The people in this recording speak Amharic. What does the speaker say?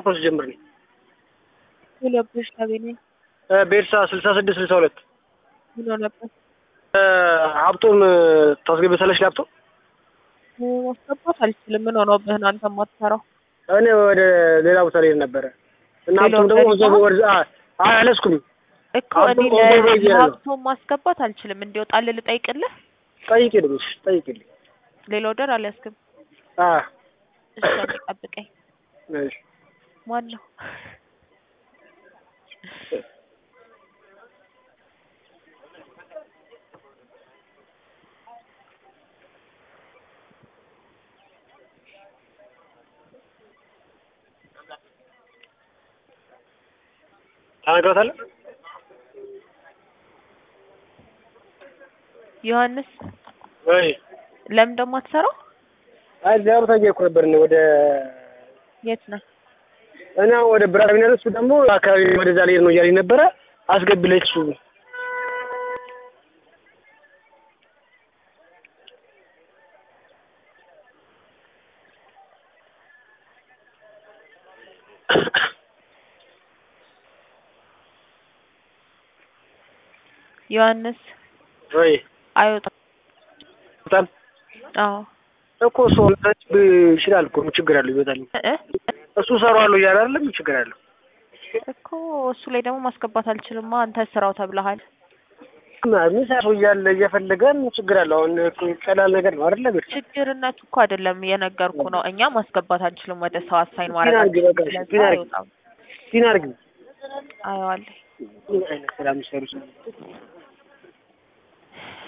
ፕሮሰስ ጀምር ነኝ ሁለብሽ ታገኘ ቤርሳ ስልሳ ስድስት ስልሳ ሁለት ምን ሆነበት? ሀብቶም ታስገበታለች ላፕቶፕ ማስገባት አልችልም። ምን ሆኖብህ ነው አንተ የማትሰራው? እኔ ወደ ሌላ ቦታ ልሄድ ነበረ እና ሌላ ሀብቶም ደግሞ ቦታ እዛ ወደ አያለስኩም እኮ እኔ ሀብቶም ቆንጆ ነው እያለ ነው። ለሀብቶም ማስገባት አልችልም። እንዲወጣልህ ልጠይቅልህ። ጠይቂልኝ እሺ፣ ጠይቂልኝ ሌላ ወደር አልያዝክም። አ እሺ አንዴ ጠብቀኝ። እሺ ማን ነው? ታነግራታለህ ዮሐንስ ወይ ለምን ደግሞ አትሰራው? አይ ዚያሩ ታየኩ ነበር እኔ ወደ የት ነህ? እኔ አሁን ወደ ብራቢና እሱ ደግሞ አካባቢ ወደዛ ልሄድ ነው እያለኝ ነበረ አስገቢለኝ እሱ ዮሐንስ ወይ አይወጣም። በጣም አዎ እኮ እሱ ይችላል እኮ ምን ችግር አለው ይወጣል እ እሱ ሰራዋለሁ እያለ አይደለም ምን ችግር አለው እኮ እሱ ላይ ደግሞ ማስገባት አልችልማ። አንተ ስራው ተብለሃል። ሚሰራው እያለ እየፈለገ ምን ችግር አለው አሁን እኮ ቀላል ነገር ነው አይደለ ቤት ችግርነቱ እኮ አይደለም የነገርኩ ነው። እኛ ማስገባት አንችልም ወደ ሰው አሳይን ማድረግ ፊና አድርጊ በቃ እሺ፣ ስለዛ ፊና አድርጊ አይወጣም። ፊና አድርጊ አየዋለሁ ምን አይነት ስራ የሚሰሩ ሰው